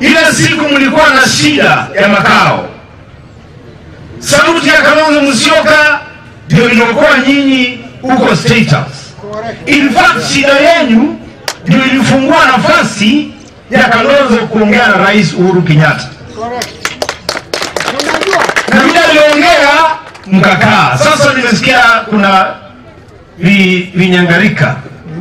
ile siku mlikuwa na shida ya makao, sauti ya Kalonzo Musyoka ndio iliokuwa nyinyi huko State House. In fact, shida yenu ndio ilifungua nafasi ya Kalonzo kuongea na Rais Uhuru Kenyatta, na vile aliongea mkakaa. Sasa nimesikia kuna vi- vinyangarika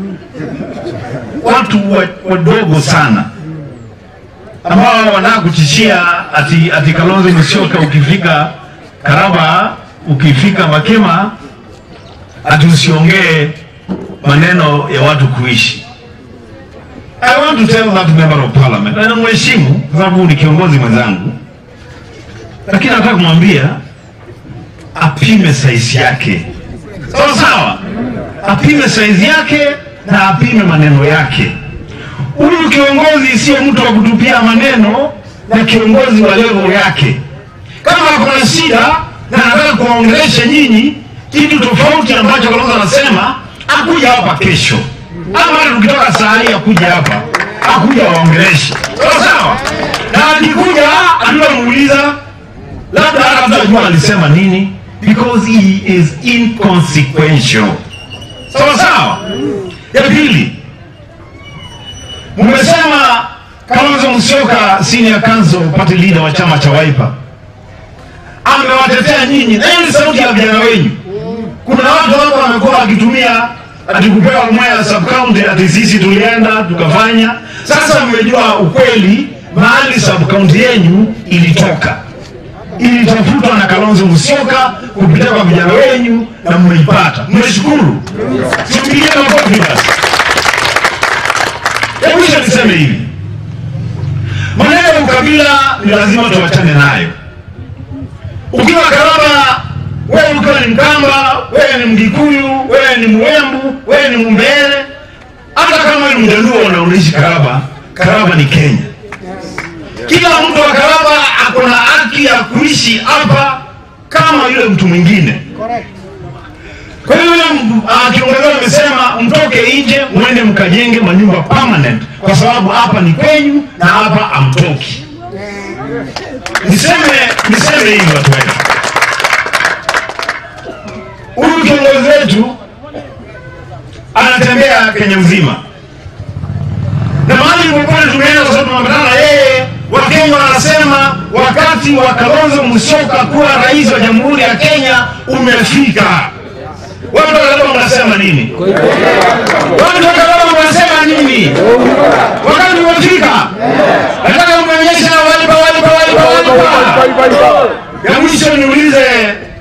watu wa- wadogo sana ambao wanataka kutishia ati, ati Kalonzo Musyoka ukifika Karaba, ukifika Makema ati usiongee maneno ya watu kuishi. I want to tell that member of parliament, na namheshimu kwa sababu ni kiongozi mwenzangu, lakini nataka kumwambia apime saizi yake, sawa sawa, apime saizi yake na apime maneno yake. Huyu kiongozi sio mtu wa kutupia maneno na kiongozi wa level yake. Kama kuna shida na anataka kuwaongelesha nyinyi kitu tofauti ambacho Kalonzo anasema, akuja hapa kesho, ama hata tukitoka saa hii akuja hapa, akuja waongeleshe, sawa sawa. Na akikuja hatutamuuliza labda hata hatutajua alisema nini, because he is inconsequential, sawa sawa. Ya pili, Mmesema Kalonzo Musyoka senior council party leader wa chama cha Wiper amewatetea nyinyi, na hiyo ni sauti ya vijana wenyu. Kuna watu hapa wamekuwa wakitumia ati kupewa Mwea sub county, ati sisi tulienda tukafanya. Sasa mmejua ukweli, mahali sub county yenyu ilitoka, ilitafutwa na Kalonzo Musyoka kupitia kwa vijana wenyu na mmeipata. Mmeshukuru, simpigie makofi basi. Hebu kisha niseme hivi, maneno ya ukabila ni lazima tuachane nayo. Ukiwa Karaba, wewe ukiwa ni Mkamba, wewe ni Mgikuyu, wewe ni Mwembu, wewe ni Mumbere, hata kama ni Mjaluo na unaishi Karaba, Karaba ni Kenya. Kila mtu wa Karaba ako na haki ya kuishi hapa kama yule mtu mwingine. Kwa hiyo yule uh, kiongozi amesema mtoke nje mwende mkajenge manyumba permanent, kwa sababu hapa ni kwenyu na hapa amtoki. Niseme niseme hivi watu wetu, huyu kiongozi wetu anatembea Kenya mzima na mahali popote tumeenda, kwa sababu tumeambatana na yeye. Wakenya wanasema wakati wa Kalonzo Musyoka kuwa rais wa Jamhuri ya Kenya umefika. Watu wa Karaba mnasema nini? Watu wa Karaba mnasema nini? Wakati umefika. Nataka mnionyeshe walipa walipa walipa walipa. Ya mwisho niulize